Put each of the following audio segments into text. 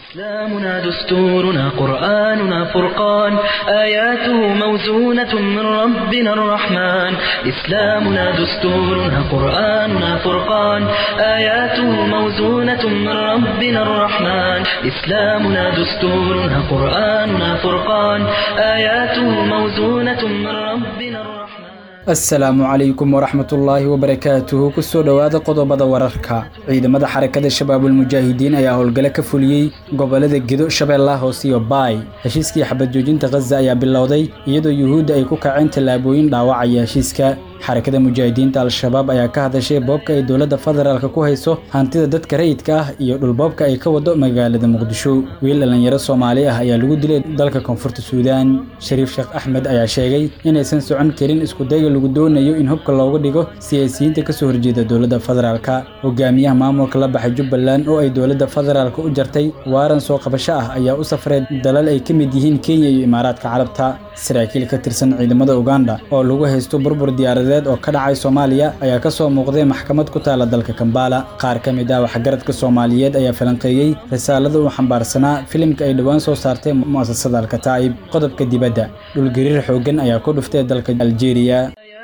إسلامنا دستورنا قرآننا فرقان آياته موزونة من ربنا الرحمن إسلامنا دستورنا قرآننا فرقان آياته موزونة من ربنا الرحمن إسلامنا دستورنا قرآننا فرقان آياته موزونة من ربنا الرحمن asalaamu calaykum waraxmatullaahi wabarakaatuhu kusoo dhowaada qodobada wararka ciidamada xarakada shabaabulmujaahidiin ayaa howlgale ka fuliyey gobolada gedo shabeellaha hoose iyo baay heshiiskii xabad joojinta khaza ayaa bilowday iyadoo yuhuudda ay ku kaceen tallaabooyin dhaawacaya heshiiska xarakada mujaahidiinta al-shabaab ayaa ka hadashay boobka ay dowladda federaalk ku hayso hantida dadka rayidka ah iyo dhulboobka ay ka wado magaalada muqdisho wiil dhallinyaro soomaali ah ayaa lagu dilay dalka koonfurta suudaan shariif sheekh axmed ayaa sheegay inaysan socon karin iskudayga lagu doonayo in hubka looga dhigo siyaasiyiinta kasoo horjeeda dowladda federaalka hogaamiyaha maamulka la baxay jubbaland oo ay dowladda federaalk u jartay waaran soo qabasho ah ayaa u safray dalal ay ka mid yihiin kenya iyo imaaraadka carabta saraakiil ka tirsan ciidamada uganda oo lagu haysto burbur diyaaradeed oo ka dhacay soomaaliya ayaa ka soo muuqday maxkamad ku taala dalka kambala qaar ka mid ah waxgaradka soomaaliyeed ayaa falanqeeyey risaalada uu xambaarsanaa filimka ay dhowaan soo saartay mu'asasada alkataa'ib qodobka dibadda dhulgariir xooggan ayaa ku dhuftay dalka aljeeriya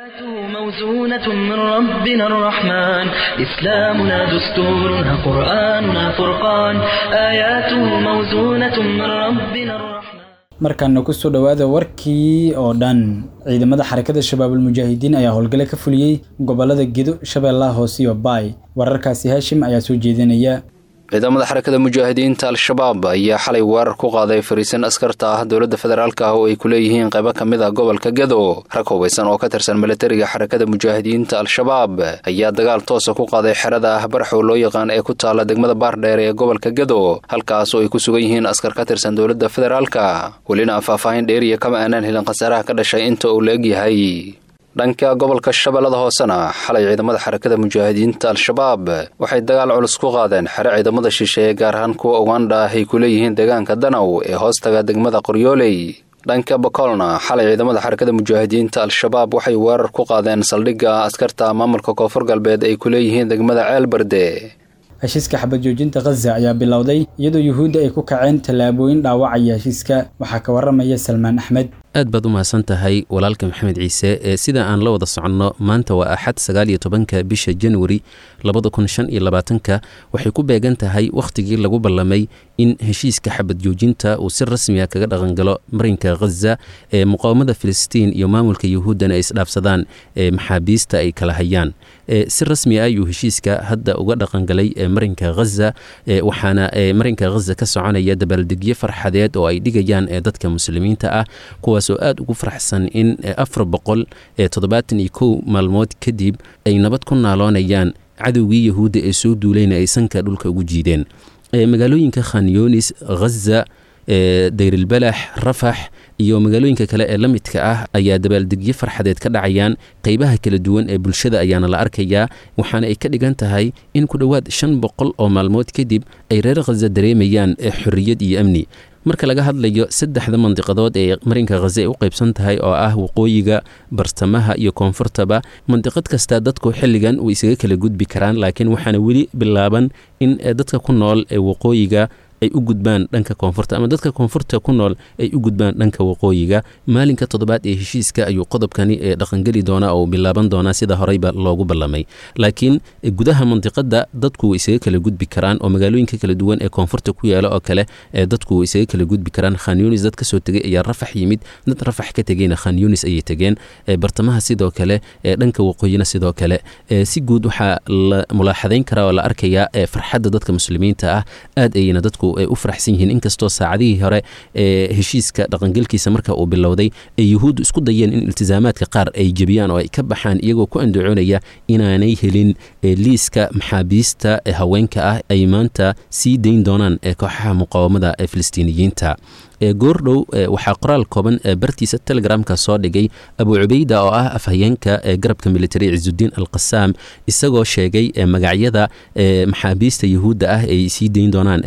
موزونة من ربنا الرحمن إسلامنا دستورنا قرآننا فرقان آياته موزونة من ربنا الرحمن markaana kusoo dhowaada warkii oo dhan ciidamada xarakada shabaabulmujaahidiin ayaa howlgale ka fuliyey gobolada gedo shabeellaha hoose iyo baay wararkaasi haashim ayaa soo jeedinaya ciidamada xarakada mujaahidiinta al-shabaab ayaa xalay weerar ku qaaday fariisan askarta ah dowladda federaalk ah oo ay ku leeyihiin qaybo ka mid ah gobolka gedo rag hubaysan oo ka tirsan milatariga xarakada mujaahidiinta al-shabaab ayaa dagaal toosa ku qaaday xerada ah barxow loo yaqaan ee ku taala degmada baardheer ee gobolka gedo halkaas oo ay ku sugan yihiin askar ka tirsan dowladda federaalka welina faahfaahin dheeriya kama aanaan helin khasaaraha ka dhashay inta uu la-eg yahay dhanka gobolka shabeellada hoosena xalay ciidamada xarakada mujaahidiinta al-shabaab waxay dagaal culus ku qaadeen xere ciidamada shisheeye gaar ahaan kuwa uganda ah ay ku leeyihiin deegaanka danow ee hoostaga degmada qoryooley dhanka bakolna xalay ciidamada xarakada mujaahidiinta al-shabaab waxay weerar ku qaadeen saldhigga askarta maamulka koonfur galbeed ay ku leeyihiin degmada ceelbarde heshiiska xabad joojinta khaza ayaa bilowday iyadoo yuhuudda ay ku kaceen tallaabooyin dhaawacaya heshiiska waxaa ka waramaya salmaan axmed aad baad u mahadsan tahay walaalka maxamed ciise ee sida aan la wada soconno maanta waa axad sagaal iyo tobanka bisha januari labada kun shan iyo labaatanka waxay ku beegan tahay wakhtigii lagu ballamay in heshiiska xabad joojinta uu si rasmiga kaga dhaqangalo marinka khaza ee muqaawamada filistiin iyo maamulka yuhuuddana ay isdhaafsadaan ee maxaabiista ay kala hayaan si rasmi ah ayuu heshiiska hadda uga dhaqangalay marinka khaza waxaana marinka khaza ka soconaya dabaaldegyo farxadeed oo ay dhigayaan dadka muslimiinta ah kuwaas oo aada ugu faraxsan in afar boqol toddobaatan iyo kow maalmood kadib ay nabad ku naaloonayaan cadowgii yahuudda ee soo duulayna ay sanka dhulka ugu jiideen magaalooyinka khanyonis khaza dayrilbalax rafax iyo magaalooyinka kale ee la midka ah ayaa dabaaldegyo farxadeed ka dhacayaan qeybaha kala duwan ee bulshada ayaana la arkayaa waxaana ay ka dhigan tahay in ku dhowaad shan boqol oo maalmood kadib ay reer khaza dareemayaan xorriyad iyo amni marka laga hadlayo saddexda mandiqadood ee marinka khaza ay u qaybsan tahay oo ah waqooyiga bartamaha iyo koonfurtaba mandiqad kasta dadku xilligan way isaga kala gudbi karaan laakiin waxaana weli bilaaban in dadka ku nool ee waqooyiga ay u gudbaan dhanka koonfurta ama dadka koonfurta ku nool ay u gudbaan dhanka waqooyiga maalinka toddobaad ee heshiiska ayuu qodobkani ee dhaqangeli doonaa oo bilaaban doonaa sida horeyba loogu ballamay laakiin gudaha mandiqada dadku way isaga kala gudbi karaan oo magaalooyinka kala duwan ee koonfurta ku yaala oo kale ee dadku way isaga kala gudbi karaan khanyunis dad kasoo tegay ayaa rafax yimid dad rafax ka tegeyna khanyunis ayay tegeen bartamaha sidoo kale ee dhanka waqooyina sidoo kale si guud waxaa la mulaaxadayn karaa oo la arkayaa farxadda dadka muslimiinta ah aad ayayna dadku ay u faraxsan yihiin inkastoo saacadihii hore ee heshiiska dhaqangelkiisa marka uu bilowday ee yuhuuddu isku dayeen in iltisaamaadka qaar ay jebiyaan oo ay ka baxaan iyagoo ku andacoonaya inaanay helin liiska maxaabiista ee haweenka ah ay maanta sii dayn doonaan ee kooxaha muqaawamada ee filistiiniyiinta goordhow waxaa qoraal kooban bartiisa telegramka soo dhigay abu cubeyda oo ah afhayeenka garabka militari ciisudiin alqasaam isagoo sheegay magacyada maxaabiista yuhuudda ah ay sii dayn doonaan saacadaha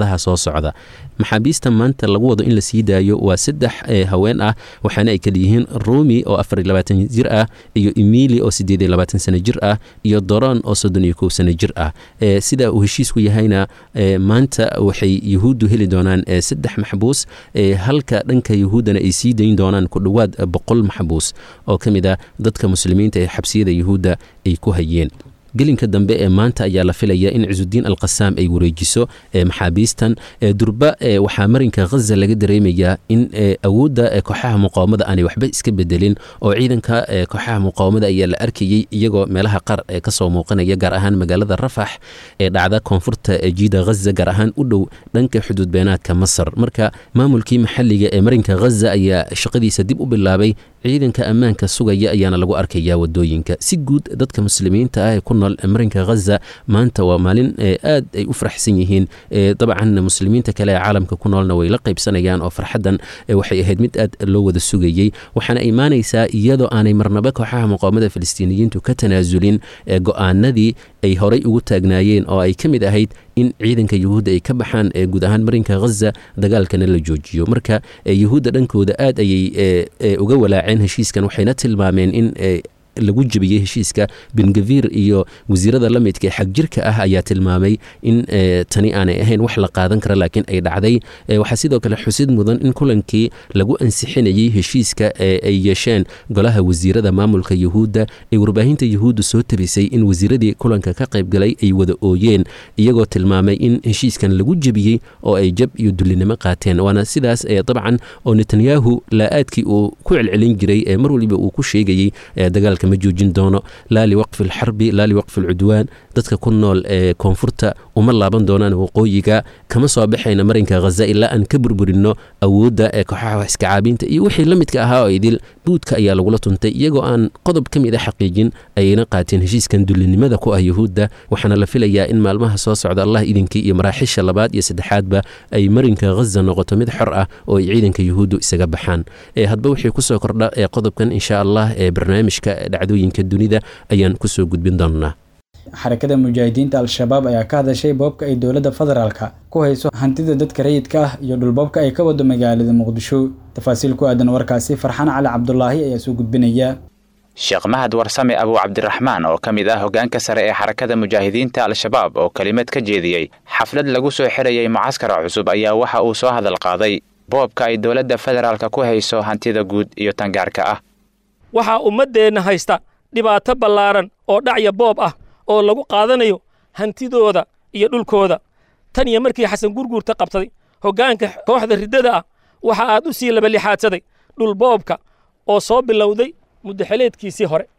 saacadaha soo socda maxaabiista maanta lagu wado in la sii daayo waa saddex haween ah waxaana ay kala yihiin rumi oo afar iyo labaatan jir ah iyo emili oo siddeed iyo labaatan sano jir ah iyo doron oo soddon iyo kow sano jir ah sida uu heshiisku yahayna maanta waxay yuhuuddu heli doonaan saddex maxbuus halka dhanka yuhuuddana ay sii dayn doonaan ku dhowaad boqol maxbuus oo ka mid ah dadka muslimiinta ee xabsiyada yuhuudda ay ku hayeen gelinka dambe ee maanta ayaa la filaya in cisudiin alqasaam ay wareejiso maxaabiistan durba waxaa marinka khaza laga dareemayaa in awoodda kooxaha muqaawamada aanay waxba iska bedelin oo ciidanka kooxaha muqaawamada ayaa la arkayey iyagoo meelaha qaar kasoo muuqanaya gaar ahaan magaalada rafax ee dhacda koonfurta jiida khaza gaar ahaan u dhow dhanka xuduud beenaadka masar marka maamulkii maxalliga ee marinka khaza ayaa shaqadiisa dib u bilaabay ciidanka ammaanka sugaya ayaana lagu arkayaa wadooyinka si guud dadka muslimiinta ah ee ku nool marinka khaza maanta waa maalin aad ay u faraxsan yihiin dabcan muslimiinta kale ee caalamka ku noolna way la qaybsanayaan oo farxaddan waxay ahayd mid aad loo wada sugayey waxaana imaanaysaa iyadoo aanay marnaba kooxaha muqaawamada filistiiniyiintu ka tanaasulin go-aanadii ay horay ugu taagnaayeen oo ay ka mid ahayd in ciidanka yuhuudda ay ka baxaan guud ahaan marinka khaza dagaalkana la joojiyo marka yuhuudda dhankooda aad ayay uga walaaceen heshiiskan waxayna tilmaameen in lagu jebiyey heshiiska bengavir iyo wasiirada la midka ee xagjirka ah ayaa tilmaamay in tani aanay ahayn wax la qaadan kara laakiin ay dhacday waxaa sidoo kale xusid mudan in kulankii lagu ansixinayey heshiiska ay yeesheen golaha wasiirada maamulka yuhuudda ee warbaahinta yuhuudda soo tabisay in wasiiradii kulanka ka qaybgalay ay wada ooyeen iyagoo tilmaamay in heshiiskan lagu jebiyey oo ay jab iyo dullinimo qaateen waana sidaas dabcan oo netanyahu laa-aadkii uu ku celcelin jiray ee mar waliba uu ku sheegayey dagaalka ma joojin doono laa liwaqfi alxarbi laa liwaqfi alcudwaan dadka ku nool ee koonfurta uma laaban doonaan waqooyiga kama soo baxayna marinka khaza ilaa aan ka burburinno awoodda ee kooxaha wax iska caabiinta iyo wixii la midka ahaa oo idil buudka ayaa lagula tuntay iyagoo aan qodob ka mid a xaqiijin ayayna qaateen heshiiskan dullinimada ku ah yuhuudda waxaana la filayaa in maalmaha soo socda allah idinkii iyo maraaxiisha labaad iyo saddexaadba ay marinka khaza noqoto mid xor ah oo ay ciidanka yuhuuddu isaga baxaan hadba wixii kusoo kordha ee qodobkan insha allah ee barnaamijka dhacdooyinka dunida ayaan kusoo gudbin doonnaa xarakada mujaahidiinta al-shabaab ayaa ka hadashay boobka ay dowladda federaalka ku hayso hantida dadka rayidka ah iyo dhulboobka ay ka wado magaalada muqdisho tafaasiil ku aadan warkaasi farxaan cali cabdulaahi ayaa soo gudbinaya sheekh mahad warsame abuu cabdiraxmaan oo ka mid ah hoggaanka sare ee xarakada mujaahidiinta al-shabaab oo kelimad ka jeediyey xaflad lagu soo xirayay mucaskara cusub ayaa waxa uu soo hadal qaaday boobka ay dowladda federaalka ku hayso hantida guud iyo tangaarka ah waxaa ummaddeenna haysta dhibaato ballaaran oo dhacya boob ah oo lagu qaadanayo hantidooda iyo dhulkooda tan iyo markii xasan gurguurta qabsaday hoggaanka kooxda riddada ah waxa aad u sii labalixaadsaday dhul boobka oo soo bilowday muddaxeleedkiisii hore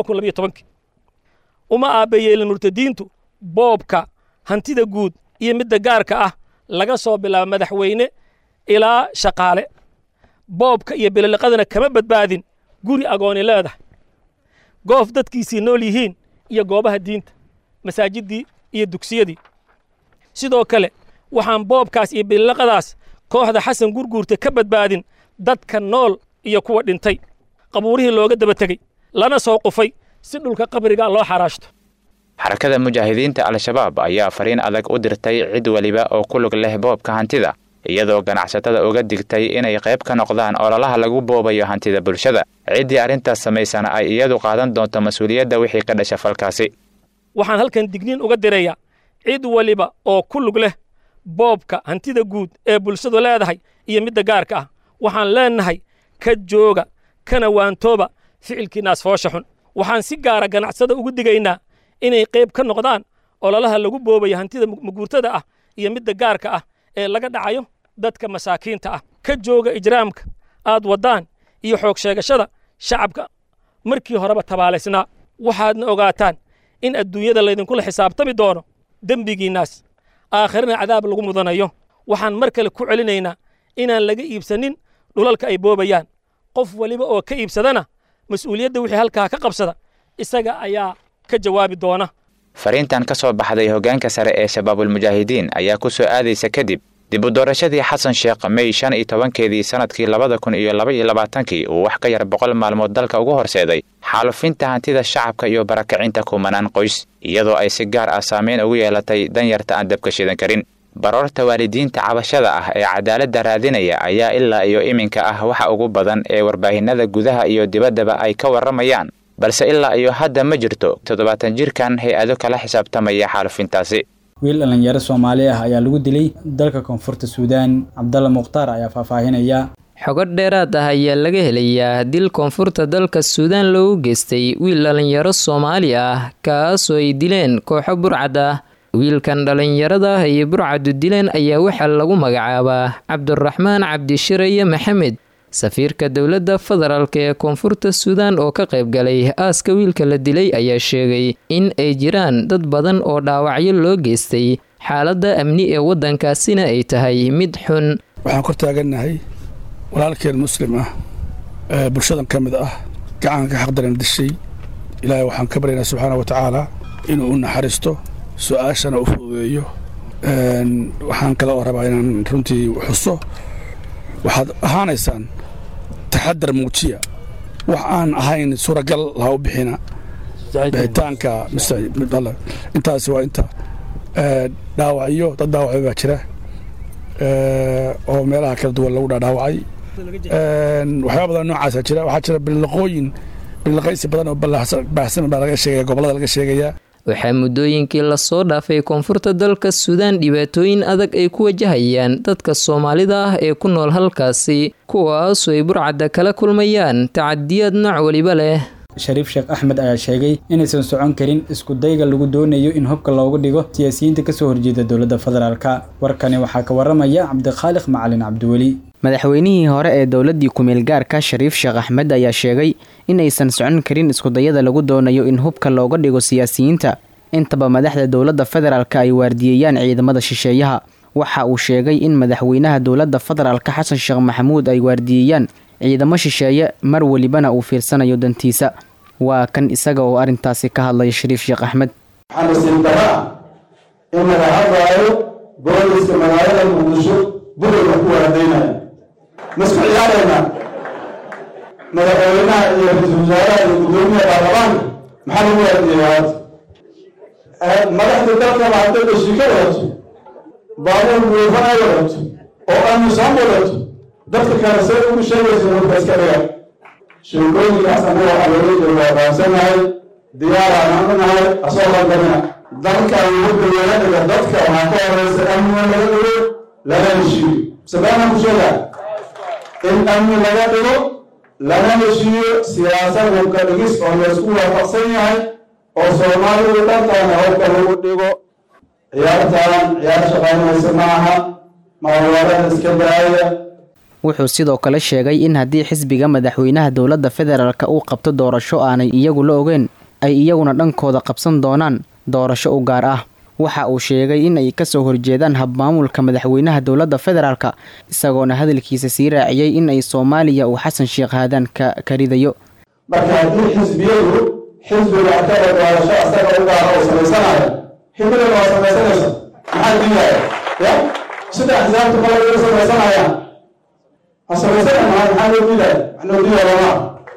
uma aabbayeelin murtadiintu boobka hantida guud iyo midda gaarka ah laga soo bilaabo madaxweyne ilaa shaqaale boobka iyo bililiqadana kama badbaadin guri agooni leedahay goof dadkiisii nool yihiin iyo goobaha diinta masaajiddii iyo dugsiyadii sidoo kale waxaan boobkaas iyo bililiqadaas kooxda xasan gurguurta ka badbaadin dadka nool iyo kuwa dhintay qabuurihii looga daba tegey lana soo qufay si dhulka qabriga loo xaraashto xarakada mujaahidiinta al-shabaab ayaa fariin adag u dirtay cid weliba oo ku lug leh boobka hantida iyadoo ganacsatada uga digtay inay qayb ka noqdaan ololaha lagu boobayo hantida bulshada ciddii arrintaas samaysana ay iyadu qaadan doonto mas-uuliyadda wixii ka dhasha falkaasi waxaan halkan digniin uga dirayaa cid waliba oo ku lug leh boobka hantida guud ee bulshadu leedahay iyo midda gaarka ah waxaan leennahay ka jooga kana waantooba ficilkiinaas foosha xun waxaan si gaara ganacsada ugu digaynaa inay qayb ka noqdaan ololaha lagu boobayo hantida maguurtada ah iyo midda gaarka ah ee laga dhacayo dadka masaakiinta ah ka jooga ijraamka aad waddaan iyo xoog sheegashada shacabka markii horeba tabaalaysnaa waxaadna ogaataan in adduunyada laydinkula xisaabtami doono dembigiinnaas aakhirana cadaab lagu mudanayo waxaan mar kale ku celinaynaa inaan laga iibsanin dhulalka ay boobayaan qof waliba oo ka iibsadana mas-uuliyadda wixii halkaa ka qabsada isaga ayaa ka jawaabi doona fariintan ka soo baxday hoggaanka sare ee shabaabulmujaahidiin ayaa ku soo aadaysa kadib dib u doorashadii xasan sheekh mey shan iyo tobankeedii sannadkii labada kun iyo laba iyo labaatankii uu wax ka yar boqol maalmood dalka ugu horseeday xaalufinta hantida shacabka iyo barakacinta kumanaan qoys iyadoo ay si gaar ah saameyn ugu yeelatay danyarta aan dabka shidan karin baroorta waalidiinta cabashada ah ee cadaaladda raadinaya ayaa ilaa iyo iminka ah waxa ugu badan ee warbaahinada gudaha iyo dibaddaba ay ka warramayaan balse ilaa iyo hadda ma jirto toddobaatan jirkan hay-ado kala xisaabtamaya xaalufintaasi wiil dhallinyaro soomaali ah ayaa lagu dilay dalka koonfurta suudaan cabdalla mukhtaar ayaa faahfaahinaya xogo dheeraad ah ayaa laga helayaa dil koonfurta dalka suudaan loogu geystay wiil dhallinyaro soomaali ah kaasoo ay dileen kooxo burcad ah wiilkan dhallinyarada ah iyo burcadu dileen ayaa waxaa lagu magacaabaa cabdiraxmaan cabdishiraye maxamed safiirka dowladda federaalk ee koonfurta suudaan oo ka qayb galay aaska wiilka la dilay ayaa sheegay in ay jiraan dad badan oo dhaawacyo loo geystay xaaladda amni ee waddankaasina ay tahay mid xun waxaan kor taagannahay walaalkeen muslim ah ee bulshadan ka mid ah gacanka xaqdaran dishay ilaahay waxaan ka baryaynaa subxaana wa tacaala inuu u naxariisto su-aashana u fududeeyo waxaan kale oo rabaa inaan runtii xuso waxaad ahaanaysaan taxadar muujiya wax aan ahayn suuragal laha u bixina bixitaanka intaasi waa inta dhaawacyo dad dhaawacyo baa jira oo meelaha kala duwan lagu dhaadhaawacay waxyaaba badan noocaasa jira waxaa jira bilaqooyin bilaqaysi badan oo baahsan baa laga sheegaya gobollada laga sheegayaa waxaa muddooyinkii lasoo dhaafay koonfurta dalka suudaan dhibaatooyin adag ay ku wajahayaan dadka soomaalida ah ee ku nool halkaasi kuwaasoo ay burcadda kala kulmayaan tacadiyaad nooc weliba leh shariif sheekh axmed ayaa sheegay inaysan socon karin isku dayga lagu doonayo in hubka loogu dhigo siyaasiyiinta kasoo horjeeda dowladda federaalka warkani waxaa ka waramaya cabdikhaaliq macalin cabdiweli madaxweynihii hore ee dowladdii ku-meel gaarka shariif sheekh axmed ayaa sheegay in aysan socon karin iskudayada lagu doonayo in hubka looga dhigo siyaasiyiinta intaba madaxda dowladda federaalka ay waardiyeeyaan ciidamada shisheeyaha waxa uu sheegay in madaxweynaha dowladda federaalka xasan sheekh maxamuud ay waardiyeeyaan ciidamo shisheeye mar welibana uu fiirsanayo dantiisa waa kan isaga oo arrintaasi ka hadlaya shariif sheekh axmed waxaa nasiib dara in laga hadlaayo booliska magaalada muqdisho bulayga ku waardaynaya masku ciyaarayna madaxweynaha iyo ra-iisul wasaaraha iyo guddoomiyaha baarlamaanka maxaa lagu waardiyeeyaa hadda madaxda dalkaba hadday dhashika wadato baabuur buufan ay wadato oo amisom wadato dadka kale say ugu sheegaysa hurka iska dhiga sheekooyinkaas anaga waxaa loola jeeda waa fahamsanahay diyaaraan u nahay asoo qaldamina dalkan hurka laga dhiga dadka waxaa ka horeysa amniga laga dhigo lana heshiiyo sabaana ku sheegaa in amni laga dhigo lana heshiiyo siyaasad hubka dhigis oo laysku waafaqsan yahay oo soomaalidu dhantaana hubka lagu dhigo ciyaartaan ciyaar shaqaynaysa ma aha maalwaarada iska daaya wuxuu sidoo kale sheegay in haddii xisbiga madaxweynaha dowladda federaalka uu qabto doorasho aanay iyagu la ogeen ay iyaguna dhankooda qabsan doonaan doorasho u gaar ah waxa uu sheegay in ay kasoo horjeedaan habmaamulka madaxweynaha dowladda federaalka isagoona hadalkiisa sii raaciyey in ay soomaaliya uu xasan sheekh haadaan ka karidayo marka haddii xisbiyadu xisbiga akada doorasho asaga u gaara oo samaysanayo hibila waa samaysanaysa maxaa diidaya ya sida axsaabta kale uga samaysanayaan ha samaysana maa maxaa loo diidaya wax loo diidaya lama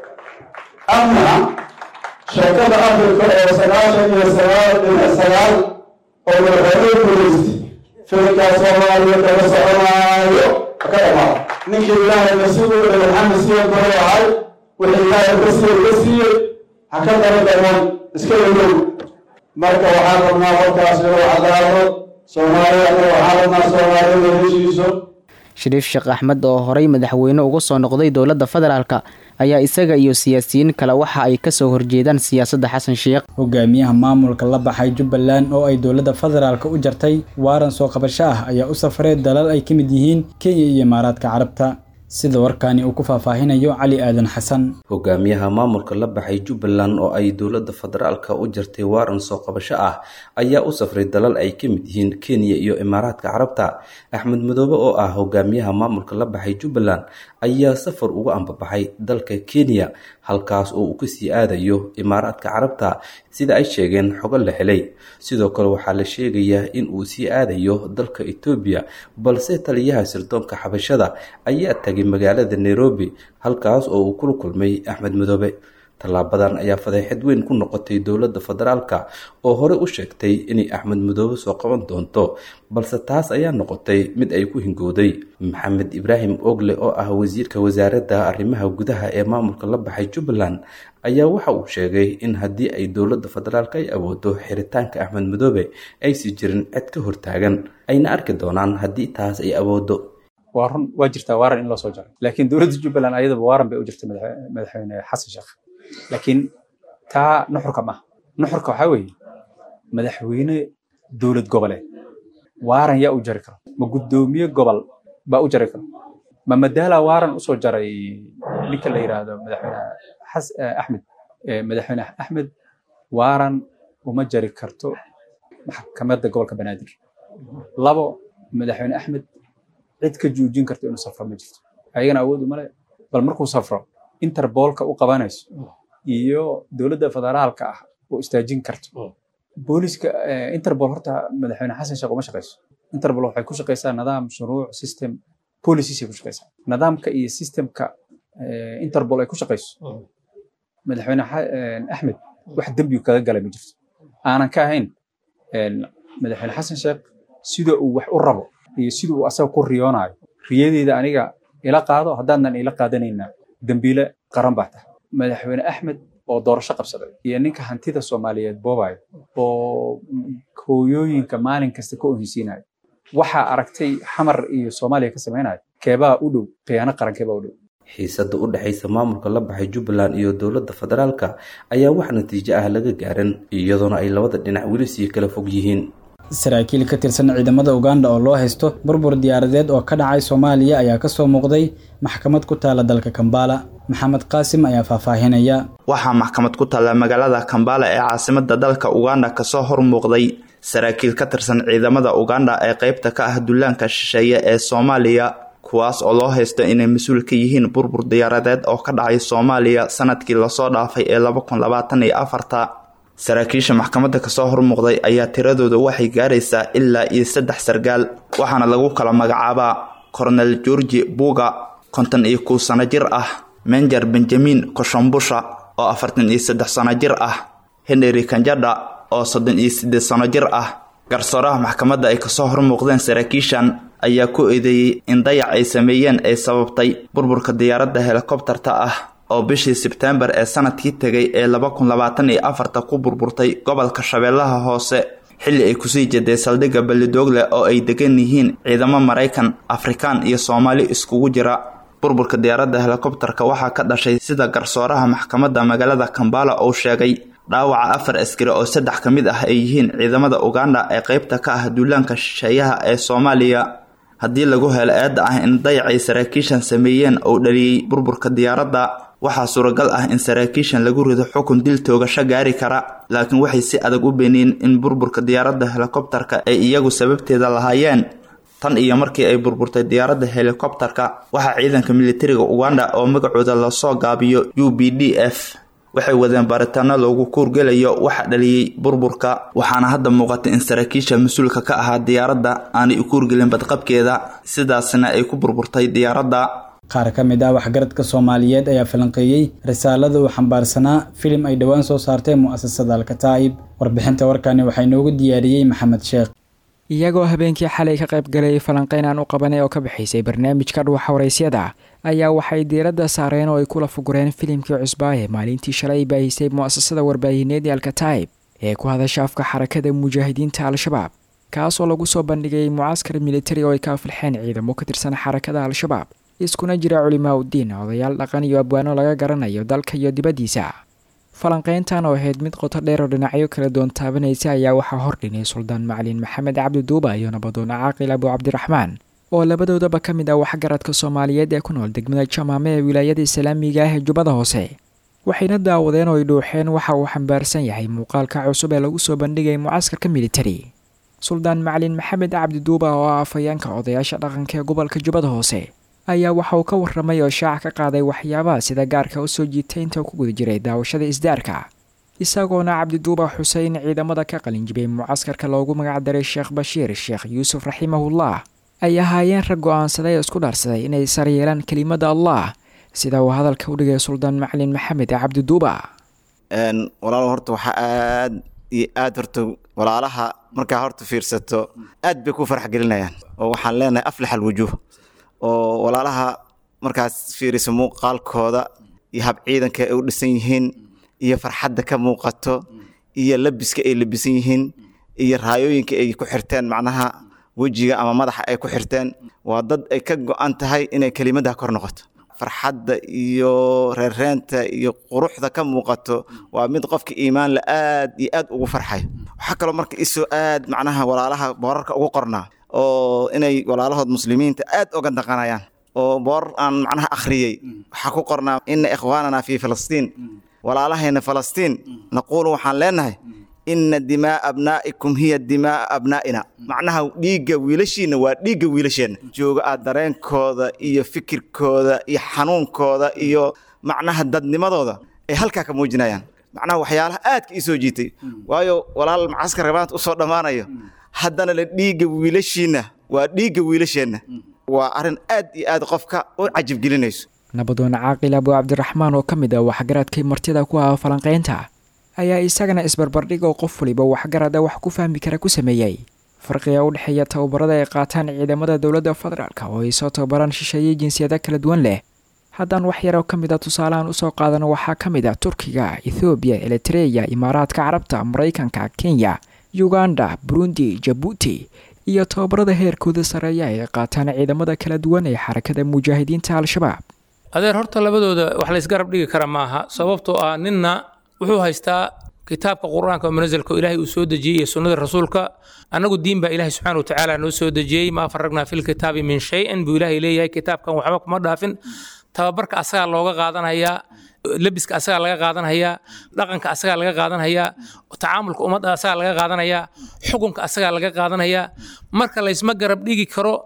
ama sheekada afrika oo sagaashan iyo sagaal dhinac sagaal oo madaxweyne guulaystay filkaa soomaaliya kala soconaayo ka dhamaada ninkii ilaahay nasiibu u dhigay maxamed siya gore ahay wixii ilaahay ka siiyey ka siiyey ha ka daba dhaman iska yadow marka waxaan rabnaa warkaas inuu cadaado soomaaliya anaga waxaan rabnaa soomaaliya la heshiiso shariif sheekh axmed oo horey madaxweyne uga soo noqday dowladda federaalka ayaa isaga iyo siyaasiyiin kale waxa ay kasoo horjeedaan siyaasadda xasan sheekh hogaamiyaha maamulka la baxay jubbaland oo ay dowladda federaalka u jartay waaran soo qabasho ah ayaa u safray dalal ay ka mid yihiin kenya iyo imaaraadka carabta sida warkaani uu ku faahfaahinayo cali aadan xasan hogaamiyaha maamulka la baxay jubbaland oo ay dowladda federaalka u jartay waaran soo qabasho ah ayaa u safray dalal ay ka mid yihiin kenya iyo imaaraadka carabta axmed madoobe oo ah hogaamiyaha maamulka la baxay jubbaland ayaa safar uga ambabaxay dalka kenya halkaas oo uu kasii aadayo imaaraadka carabta sida ay sheegeen xogo la helay sidoo kale waxaa la sheegayaa in uu sii aadayo dalka etoobiya balse taliyaha sirdoonka xabashada ayaa tagay magaalada nairobi halkaas oo uu kula kulmay axmed madoobe tallaabadan ayaa fadeexad weyn ku noqotay dowladda federaalka oo horey u sheegtay inay axmed madoobe soo qaban doonto balse taas ayaa noqotay mid ay ku hingowday maxamed ibraahim ogle oo ah wasiirka wasaaradda arrimaha gudaha ee maamulka la baxay jubbaland ayaa waxa uu sheegay in haddii ay dowladda federaalka ay awoodo xiritaanka axmed madoobe aysi jirin cid ka hortaagan ayna arki doonaan haddii taas ay awoodo waa run waa jirtaa waaran in loo soo jaray laakiin dowladda jubbaland ayadaba waaran bay u jirtay madaxweyne xasan sheekh laakiin taa nuxurka maaha nuxurka waxaa weeye madaxweyne dowlad goboleed waaran yaa u jari karo ma guddoomiye gobol baa u jari karo ma madaala waaran usoo jaray ninka la yidhaahdo madaxweyne axmed madaxweyne axmed waaran uma jari karto maxkamadda gobolka banaadir labo madaxweyne axmed cid ka joojin karto inuu safro ma jirto ayagana awood uma le bal markuu safro interbolka u qabanayso iyo dowladda federaalka ah oo istaajin karto booliska interpol horta madaxweyne xasan sheekh uma shaqeyso interpol waxay ku shaqeysaa nidaam shuruuc system policies ay ku shaqeysaa nidaamka iyo systemka interpol ay ku shaqeyso madaxweyne axmed wax dembigu kaga galay ma jirto aanan ka ahayn madaxweyne xasan sheekh sida uu wax u rabo iyo sida uu asaga ku riyoonayo riyadeeda aniga ila qaado haddaanan ila qaadanayna dembiile qaran baa tahay madaxweyne axmed oo doorasho qabsaday iyo ninka hantida soomaaliyeed boobayo oo hooyooyinka maalin kasta ka ohinsiinayo waxaa aragtay xamar iyo soomaaliya ka samaynayo keebaa u dhow khiyaano qaran keebaa u dhow xiisada u dhexaysa maamulka la baxay jubbaland iyo dowladda federaalka ayaa wax natiijo ah laga gaarin iyadoona ay labada dhinac weli sii kala fog yihiin saraakiil ka tirsan ciidamada uganda oo loo haysto burbur diyaaradeed oo ka dhacay soomaaliya ayaa kasoo muuqday maxkamad ku taala dalka kambala maxamed qaasim ayaa faahfaahinaya waxaa maxkamad ku taalla magaalada kambala ee caasimada dalka uganda kasoo hor muuqday saraakiil ka tirsan ciidamada uganda ee qeybta ka ah dullaanka shisheeye ee soomaaliya kuwaas oo loo haysto inay mas-uul ka yihiin burbur diyaaradeed oo ka dhacay soomaaliya sanadkii lasoo dhaafay ee laba kun labaatan iyo afarta saraakiisha maxkamadda kasoo hormuuqday ayaa tiradooda waxay gaaraysaa ilaa iyo saddex sargaal waxaana lagu kala magacaabaa kornel georgi buga konton iyo kow sano jir ah menjer benjamin koshambusha oo afartan iyo saddex sano jir ah henry kanjadha oo soddon iyo siddeed sano jir ah garsooraha maxkamadda ay kasoo hormuuqdeen saraakiishan ayaa ku eedeeyey in dayac ay sameeyeen ay sababtay burburka diyaaradda helikobtarta ah oo bishii sebteembar ee sanadkii tegay ee laba kun labaatan iyo afarta ku burburtay gobolka shabeellaha hoose xilli ay kusii jeday saldhigga ballidoogle oo ay degan yihiin ciidamo maraykan afrikaan iyo soomaali iskugu jira burburka diyaaradda helikobtarka waxaa ka dhashay sida garsooraha maxkamadda magaalada kambala uu sheegay dhaawaca afar askari oo saddex ka mid ah ay yihiin ciidamada uganda ee qeybta ka ah duulaanka shisheeyaha ee soomaaliya haddii lagu helo eedda ah in dayacay saraakiishan sameeyeen uu dhaliyey burburka diyaaradda waxaa suuragal ah in saraakiishan lagu rido xukun dil toogasho gaari kara laakiin waxay si adag u beeniyeen in burburka diyaaradda helikobtarka ay iyagu sababteeda lahaayeen tan iyo markii ay burburtay diyaaradda helikobtarka waxaa ciidanka militariga uganda oo magacooda lasoo gaabiyo u b d f waxay wadeen baaritaano loogu kuurgelayo waxa dhaliyey burburka waxaana hadda muuqata in saraakiisha mas-uulka ka ahaa diyaaradda aanay u kuurgelin badqabkeeda sidaasna ay ku burburtay diyaaradda qaar ka mid ah waxgaradka soomaaliyeed ayaa falanqeeyey risaalada uu xambaarsanaa filim ay dhowaan soo saartay mu'asasada alkataa'ib warbixinta warkani waxaa inoogu diyaariyey maxamed sheekh iyagoo habeenkii xalay ka qayb galay falanqeyn aan u qabanay oo ka bixaysay barnaamijka dhuwaxa waraysyada ayaa waxay diiradda saareen oo ay kula fugureen filimkii cusbaaye maalintii shalay baahisay mu'asasada warbaahineed ee alkataa'ib ee ku hadasha afka xarakada mujaahidiinta al-shabaab kaas oo lagu soo bandhigay mucaskar militari oo ay ka afilxeen ciidamo ka tirsan xarakada al-shabaab iskuna jira culimaa uddiin odayaal dhaqan iyo abwaano laga garanayo dalka iyo dibaddiisa falanqeyntan oo ahayd mid qoto dheer oo dhinacyo kala doon taabanaysa ayaa waxaa hordhinay suldaan macalin maxamed cabdi duuba iyo nabadoon caaqil abu cabdiraxmaan oo labadoodaba ka mid ah waxgaradka soomaaliyeed ee ku nool degmada jamaame ee wilaayada islaamiga ah ee jubbada hoose waxayna daawadeen oo ay dhuuxeen waxa uu xambaarsan yahay muuqaalka cusub ee lagu soo bandhigay mucaskarka militari suldaan macalin maxamed cabdi duuba oo ah afhayeenka odayaasha dhaqanka ee gobolka jubbada hoose ayaa waxa uu ka warramay oo shaaca ka qaaday waxyaabaha sida gaarka u soo jiitay inta ku guda jiray daawashada isdaarka isagoona cabdiduuba xuseen ciidamada ka qalinjibay mucaskarka loogu magacdaray sheekh bashiir sheekh yuusuf raximahullah ay ahaayeen rag go-aansaday oo isku dhaarsaday inay saryeelaan kelimada allah sida uu hadalka u dhigay suldaan macalin maxamed cabdiduuba walaalo horta waxaa aad iyo aad horta walaalaha markaa horta fiirsato aad bay ku farx gelinayaan oo waxaan leenahay aflax alwujuuh oo walaalaha markaas fiiriso muuqaalkooda iyo hab ciidanka ay u dhisan yihiin iyo farxadda ka muuqato iyo labiska ay labisan yihiin iyo raayooyinka ay ku xirteen macnaha wejiga ama madaxa ay ku xirteen waa dad ay ka go-an tahay inay kelimadda kor noqoto farxadda iyo reereenta iyo quruxda ka muuqato waa mid qofka iimaan la aad iyo aad ugu farxayo waxaa kaloo marka isoo aad macnaha walaalaha boorarka ugu qornaa oo inay walaalahood muslimiinta aad uga daqanayaan oo boor aan macnaha akhriyey waxaa ku qornaa ina ikhwaanana fi filistiin walaalahayna falastiin naquulu waxaan leenahay ina dimaa abnaa'ikum hiya dimaa abnaa'ina macnaha dhiigga wiilashiina waa dhiigga wiilasheenna jooga aad dareenkooda iyo fikirkooda iyo xanuunkooda iyo macnaha dadnimadooda ay halkaa ka muujinayaan macnaha waxyaalaha aadka ii soo jiitay waayo walaal macaskar maanta usoo dhammaanayo haddana la dhiigga wiilashiina waa dhiigga wiilasheenna waa arrin aad iyo aad qofka u cajibgelinayso nabadoon caaqil abu cabdiraxmaan oo ka mid ah waxgaradkay martida ku ah falanqaynta ayaa isagana isbarbardhig oo qof waliba waxgarada wax ku fahmi kara ku sameeyey farqiga u dhexeeya tababarada ay qaataan ciidamada dowladda federaalk oo ay soo tababaraan shisheeye jinsiyada kala duwan leh haddaan wax yaroo ka mid a tusaalehaan usoo qaadano waxaa ka mid ah turkiga ethoobiya elitreya imaaraadka carabta maraykanka kenya uganda burundi jabuuti iyo tababarada heerkooda sareeya ay qaataan ciidamada kala duwan ee xarakada mujaahidiinta al-shabaab adeer horta labadooda wax laysgarab dhigi kara maaha sababtoo ah ninna wuxuu haystaa kitaabka qur-aanka oo munasalka oo ilaahay uu soo dejiyey iyo sunnada rasuulka annagu diin baa ilaahay subxaana watacaala noo soo dejiyey maa faragnaa fil kitaabi min shay-in buu ilaahay leeyahay kitaabkan waxba kuma dhaafin tababarka asagaa looga qaadanayaa lebiska asagaa laga qaadanhayaa dhaqanka asagaa laga qaadanhayaa tacaamulka ummadda asagaa laga qaadanayaa xukunka asagaa laga qaadanayaa marka laysma garab dhigi karo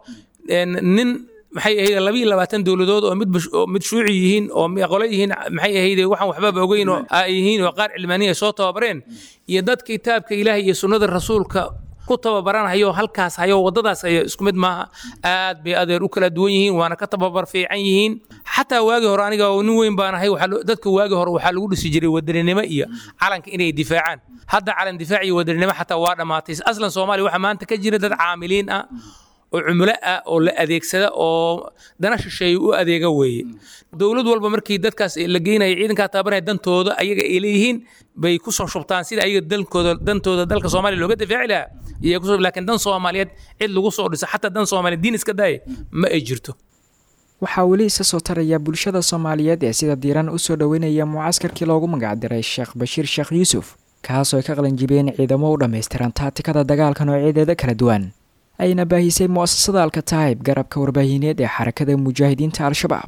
nin maxay ahayd laba iyo labaatan dowladood oo mid oo mid shuuci yihiin oo qole yihiin maxay ahayd waxaan waxbaba ogeyn oo ay yihiin oo qaar cilmaaniya soo tababareen iyo dad kitaabka ilaahay iyo sunnada rasuulka ku tababaranhayo halkaas hayo waddadaas hayo isku mid maaha aad bay adeer u kala duwan yihiin waana ka tababar fiican yihiin xataa waagii hore aniga nin weyn baan ahay dadka waagii hore waxaa lagu dhisi jiray wadaninimo iyo calanka inay difaacaan hadda calan difaac iyo wadaninimo xataa waa dhammaatay aslan soomaaliya waxaa maanta ka jira dad caamiliin ah oo cumulo ah oo la adeegsada oo dana shisheeye u adeega weeye dowlad walba markii dadkaas la geynaya ciidankaa tababaraya dantooda ayaga ay leeyihiin bay ku soo shubtaan sida ayaga dalkooda dantooda dalka soomaaliya looga difaaci lahaa iyo kusoo laakiin dan soomaaliyeed cid lagu soo dhiso xataa dan soomaaliyeed diin iska daaya ma ay jirto waxaa weli isa soo taraya bulshada soomaaliyeed ee sida diiran usoo dhoweynaya mucaskarkii loogu magacdiray sheekh bashiir sheekh yuusuf kaasoo ay ka qalanjibeen ciidamo u dhammaystiran taatikada dagaalka noocyadeeda kala duwan ayna baahisay mu'asasada alkataayib garabka warbaahineed ee xarakada mujaahidiinta al-shabaab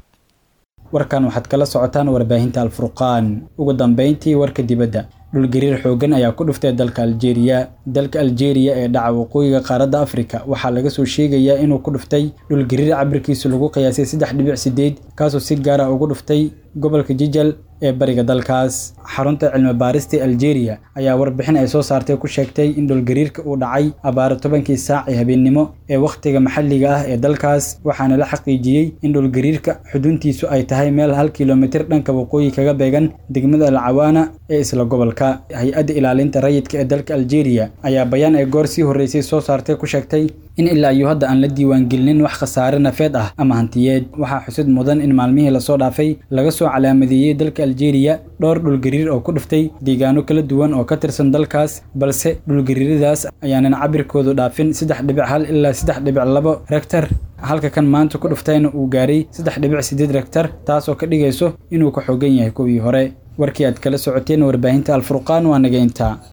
warkan waxaad kala socotaan warbaahinta alfurqaan ugu dambeyntii warka dibadda dhulgariir xooggan ayaa ku dhuftay dalka aljeeriya dalka aljeeriya ee dhaca waqooyiga qaaradda afrika waxaa laga soo sheegayaa inuu ku dhuftay dhulgariir cabirkiisu lagu qiyaasay saddex dhibic sideed kaasoo si gaara ugu dhuftay gobolka jijal ee bariga dalkaas xarunta cilmi baarista aljeeriya ayaa warbixin ay soo saartay ku sheegtay in dhulgariirka uu dhacay abaaro tobankii saac ee habeennimo ee wakhtiga maxalliga ah ee dalkaas waxaana la xaqiijiyey in dhulgariirka xuduntiisu ay tahay meel hal kilomitir dhanka waqooyi kaga beegan degmada alcawaana ee isla gobolka hay-adda ilaalinta rayidka ee dalka aljeeriya ayaa bayaan ay goor sii horreysay soo saartay ku sheegtay in ilaa iyo hadda aan la diiwaangelinin wax khasaare nafeed ah ama hantiyeed waxaa xusid mudan in maalmihii lasoo dhaafay laga soo calaamadeeyey dalka aljeeriya dhowr dhulgariir oo ku dhuftay deegaano kala duwan oo ka tirsan dalkaas balse dhulgariiradaas ayaanan cabirkoodu dhaafin saddex dhibic hal ilaa saddex dhibic labo rektar halka kan maanta ku dhuftayna uu gaaray saddex dhibic sideed rektar taas oo ka dhigayso inuu ka xoogan yahay kuwii hore warkii aad kala socoteen warbaahinta alfurqaan waa nageynta